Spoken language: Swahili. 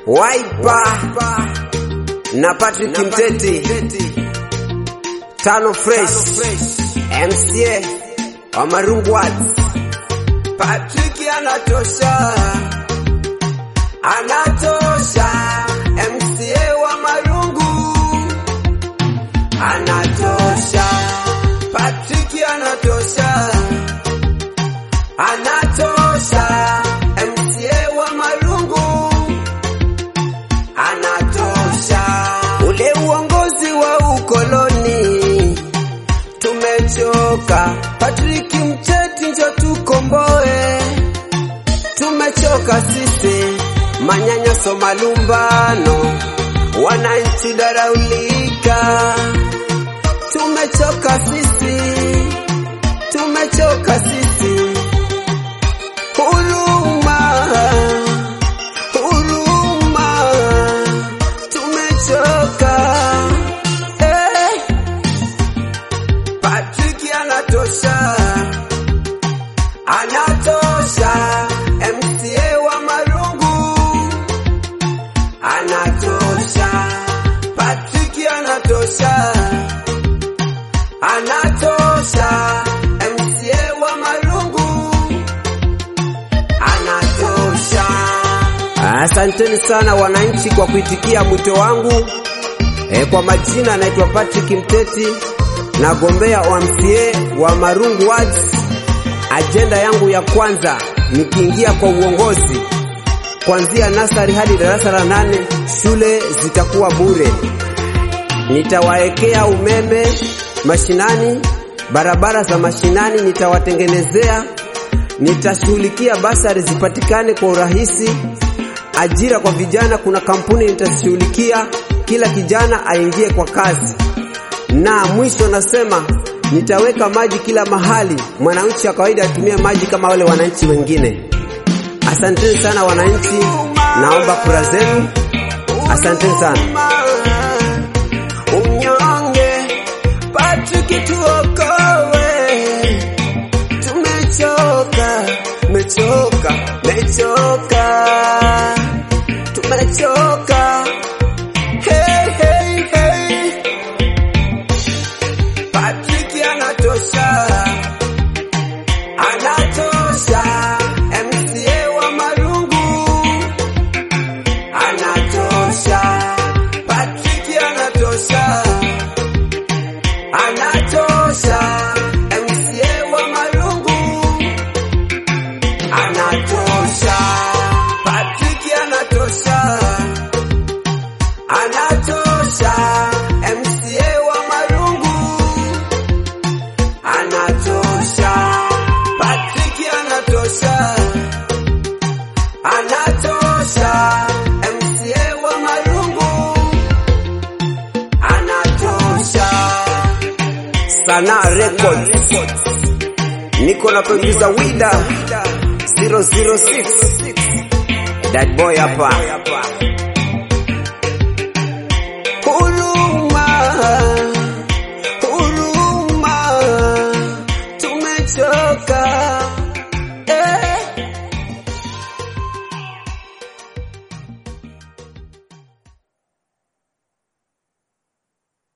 Waipa na Patrick Mteti, Tano Fresh, MCA wa Marungu Arts. Patrick anatosha, anatosha, MCA wa Marungu anatosha, Patrick anatosha, anatosha, MCA wa Marungu anatosha. Ule uongozi wa ukoloni tumechoka. Patrick Mteti, njo tukomboe. Tumechoka sisi, manyanyaso, malumbano, wananchi daraulika. Tumechoka sisi, tumechoka sisi. Huruma, huruma, tumechoka. Eh, Patrick anatosha, anatosha. MCA wa Marungu anatosha. Patrick anatosha, anatosha. MCA wa Marungu anatosha. Asanteni sana wananchi kwa kuitikia mwito wangu. E, kwa majina naitwa Patrick Mteti, nagombea MCA wa Marungu Wards. Ajenda yangu ya kwanza nikiingia kwa uongozi, kuanzia nasari hadi darasa la nane, shule zitakuwa bure. Nitawaekea umeme mashinani, barabara za mashinani nitawatengenezea. Nitashughulikia basari zipatikane kwa urahisi. Ajira kwa vijana, kuna kampuni nitashughulikia, kila kijana aingie kwa kazi. Na mwisho nasema nitaweka maji kila mahali, mwananchi wa kawaida atumie maji kama wale wananchi wengine. Asanteni sana wananchi, naomba kura zenu. Asanteni sana. Unyonge, Patrick tuokoe. Tumechoka, mechoka, mechoka, tumechoka. Hey, hey, hey. Patrick anatosha, anatosha. MCA wa Marungu anatosha. Patrick anatosha, anatosha. MCA wa Marungu anatosha. Patrick anatosha, anatosha. MCA wa Marungu anatosha. Patrick anatosha, anatosha. MCA wa Marungu anatosha. Sana Records niko na producer Wida 006 that boy hapa. Huruma, huruma, tumechoka.